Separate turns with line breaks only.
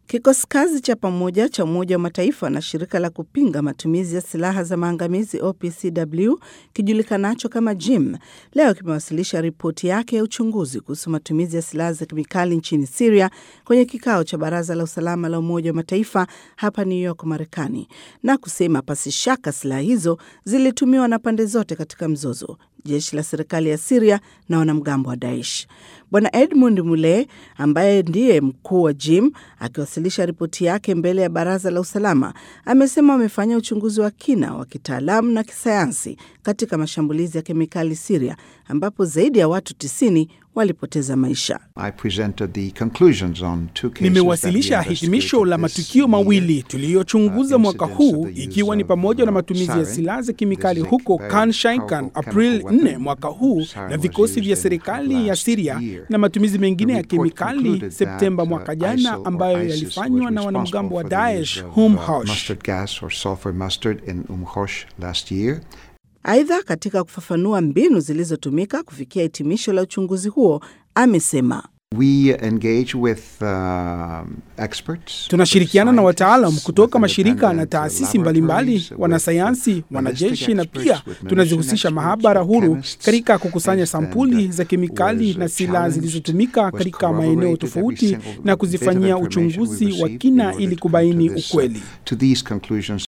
Kikosi kazi cha pamoja cha Umoja wa Mataifa na shirika la kupinga matumizi ya silaha za maangamizi OPCW kijulikanacho kama JIM leo kimewasilisha ripoti yake ya uchunguzi kuhusu matumizi ya silaha za kemikali nchini Siria kwenye kikao cha Baraza la Usalama la Umoja wa Mataifa hapa New York, Marekani, na kusema pasi shaka silaha hizo zilitumiwa na pande zote katika mzozo, jeshi la serikali ya Siria na wanamgambo wa Daesh. Bwana Edmund Mule ambaye ndiye mkuu wa JIM akiwasilisha ripoti yake mbele ya baraza la usalama amesema wamefanya uchunguzi wa kina wa kitaalamu na kisayansi katika mashambulizi ya kemikali Siria, ambapo zaidi ya watu tisini walipoteza maisha.
Nimewasilisha hitimisho la matukio mawili tuliyochunguza mwaka huu ikiwa ni pamoja na matumizi ya silaha za kemikali huko Khan Shaykhun April 4 mwaka huu na vikosi vya serikali ya Siria na matumizi mengine ya kemikali Septemba mwaka jana ambayo yalifanywa na wanamgambo wa Daesh Humhosh.
Aidha, katika kufafanua mbinu zilizotumika kufikia hitimisho la uchunguzi huo, amesema
We engage with, uh, experts,
tunashirikiana na wataalam kutoka mashirika na taasisi mbalimbali, wanasayansi, wanajeshi na pia tunazihusisha mahabara huru katika kukusanya sampuli za kemikali na silaha zilizotumika katika maeneo tofauti na kuzifanyia uchunguzi wa kina ili kubaini ukweli.